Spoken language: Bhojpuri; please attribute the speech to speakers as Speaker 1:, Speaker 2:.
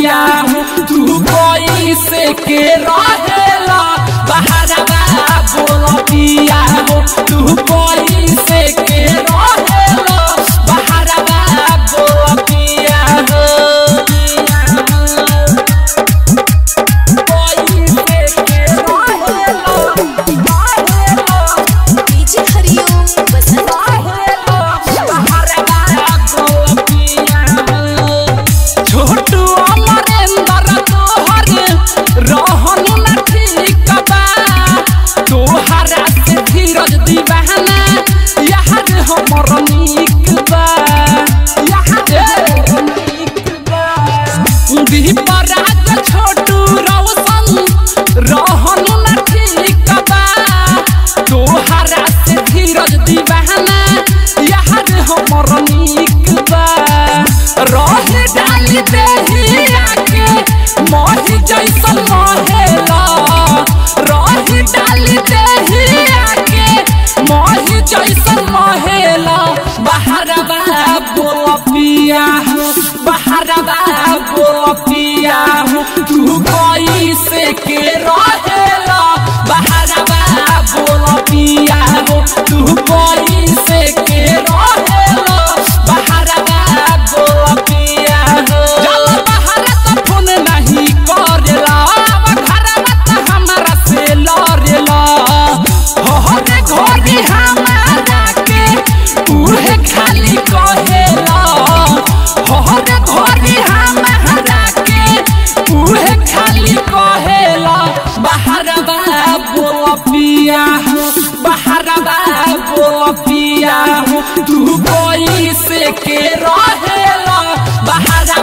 Speaker 1: पिया तू कोई से के रहेला बहरवा बोल पिया तू कोई से के रहेला बहरवा बोल पिया कोई से के रहेला
Speaker 2: डीजे हरिओम बसंत
Speaker 1: छोटू अमरेंद्र तोहर रहन न ठीक बा तोहरा से धीरज दीवाना यार हमर नीक बा यार नीक बा दीपराज छोटू रौशन रहन न ठीक बा तोहरा से धीरज दीवाना यार हमर नीक बा रहे डाली देहिया के मोहि जैसन महेला रहे डाली देहिया के मोहि जैसन महेला बहरवा बोल पिया बहरवा बोल पिया तू कोई से के रहेला बहरवा बोल पिया तू कोई से के रहेला बहरवा बोल पिया जल बहर त फोन नहीं करेला घरवा त हमरा से लड़ेला हो रे घोड़ी हमारा के उहे खाली कहेला हो रे घोड़ी हमारा के उहे खाली कहेला बहरवा बोल पिया बहरवा बोल पिया तू कोई से के रहेला बहरवा